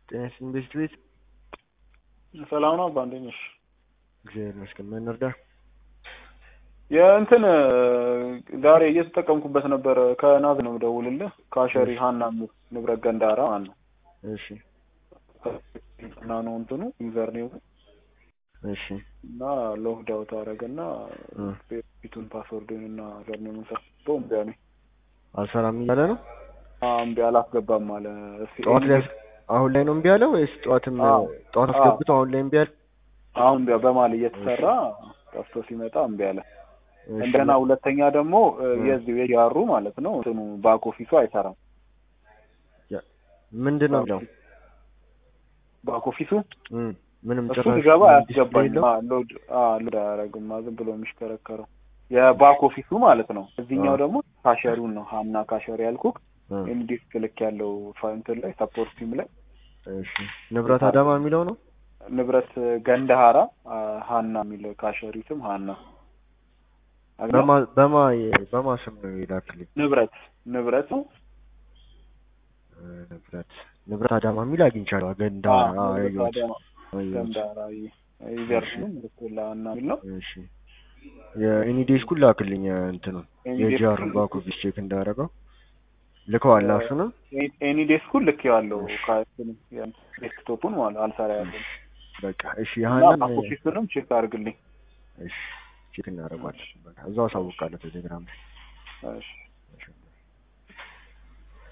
ጤና ይስጥልኝ ቤስት ቤት ሰላም ነው አባ እንዴት ነሽ? እግዚአብሔር ይመስገን። ምን እንርዳ? የእንትን ዛሬ እየተጠቀምኩበት ነበር። ከናዝ ነው የምደውልልህ። ከአሸሪ ሀና የሚል ንብረት ገንዳራ ማለት ነው። እሺ እና ነው እንትኑ ዩዘር ኔሙ እሺ እና ሎክድ አውት አደረገና እ ፊቱን ፓስወርዱን እና ዩዘር ኔሙን ሰጥቶ እምቢ አለኝ። አልሰራም እያለ ነው። አዎ እምቢ አላስገባም አለ። እስኪ ጠዋት ላይ አሁን ላይ ነው እምቢ ያለው ወይስ ጠዋትም አዎ። ጠዋት አዎ። አስገብቶ አሁን ላይ እምቢ ያለ? አሁን እምቢ በማል እየተሰራ ጠፍቶ ሲመጣ እምቢ አለ። እሺ። እንደገና ሁለተኛ ደግሞ እ, እ። የዚህ የያሩ ማለት ነው እንትኑ ባክ ኦፊሱ አይሰራም። ያ- ምንድን ነው የሚለው? ባክ ኦፊሱ እም፣ ምንም እሱ ጭራሽ ሲገባ ዲስፕሌይ አያስገባኝም። የለውም? አ፣ ሎድ አ፣ ሎድ አያደርግም። አ፣ ዝም ብሎ የሚሽከረከረው የባክ ኦፊሱ ማለት ነው። እዚህኛው አ። ደግሞ ካሸሪውን ነው ሀና ካሸሪ ያልኩህ እ፣ ኢንዲስክ ልክ ያለው ፋንትን ላይ ሰፖርት ቲም ላይ እሺ ንብረት አዳማ የሚለው ነው። ንብረት ገንደሃራ አ፣ ሀና የሚል ካሸሪ ስም ሀና አግኘው? በማ በማ በማ ስም ነው የላክልኝ? ንብረት ንብረት ነው እ፣ ንብረት ንብረት አዳማ የሚል አግኝቻለሁ። ገንዳ አ፣ አዎ፣ ንብረት ያየሁት አዳማ አየሁት። ገንደሃራ ዩዘር ነው ምልክት ሀና የሚል ነው። እሺ የኢኒዴስኩን ላክልኝ እንትኑን ኤኒዴስኩን የጂአሩን ባክ ኦፊስ ቼክ እንዳደረገው ልከዋል። እሱንም ኤኒ ዴስኩን ልክ ያለው ዴስክቶፑን ማለት አልሰራ ያለው በቃ እሺ እና ያህንን ባክ ኦፊሱንም ቼክ አድርግልኝ። እሺ ቼክ እናደርጋለን። በቃ እዛው አሳውቃለሁ ቴሌግራም ላይ እሺ እሺ